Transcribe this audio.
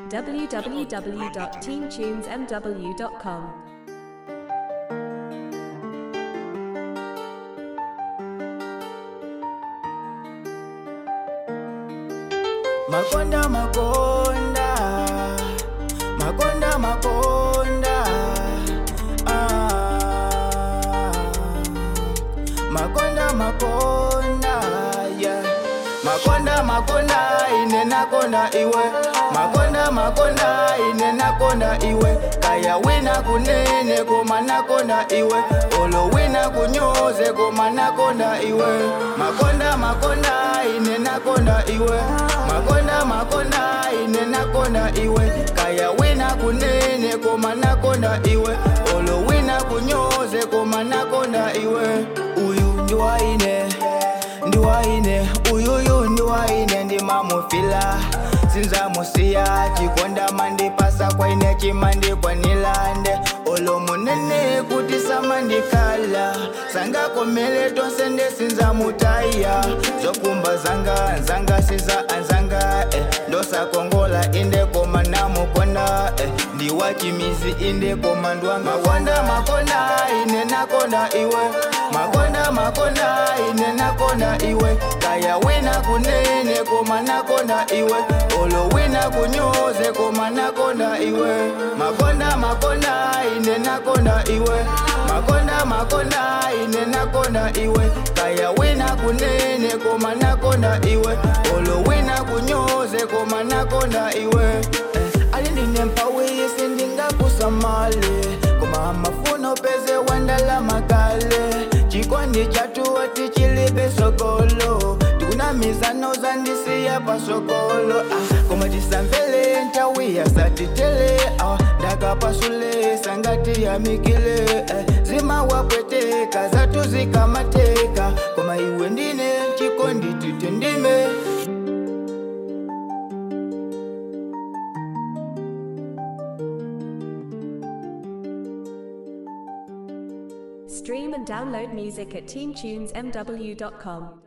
www.teamtunesmw.com. Makonda makonda Makonda makonda ah. Makonda makonda yeah. Makonda makonda ine nakonda iwe Makonda makonda ine nakonda iwe Kaya wina kunene koma nakonda iwe Olo wina kunyoze koma nakonda iwe Makonda makonda ine nakonda iwe Makonda makonda ine nakonda iwe Kaya wina kunene koma nakonda iwe Olo wina kunyoze koma nakonda iwe Uyu ndiwaine ndiwaine uyuyu ndiwaine ndimamufila sinzamusiya chikonda mandipasa kwaine chimandikwanilande olo munene kuti samandikala sangakomele tonse ndesinzamutaya zokumba zanga nzanga siza anzanga eh. ndosakongola inde koma namukonda eh. ndiwachimizi inde koma ndwanga makonda makonda ine nakonda iwe makonda makonda ine nakonda iwe kaya wina kunene koma nakonda iwe olo wina kunyoze koma nakonda iwe makonda makonda ine nakonda iwe makonda makonda ine nakonda iwe kaya wina kunene koma nakonda iwe olo wina kunyoze koma nakonda iwe eh, alindine mpawi sindingakusamale koma mafuno peze wandala makale chikondi chatuwati chilibe sokolo tikuna mizano zandisiya pasokolo ah, koma tisamvele ntawi yasatitele ah, ndakapasule sangati yamikile eh, zimawapweteka zatu zikamateka koma iwe ndine chikondi titendime Stream and download music at teamtunesmw.com.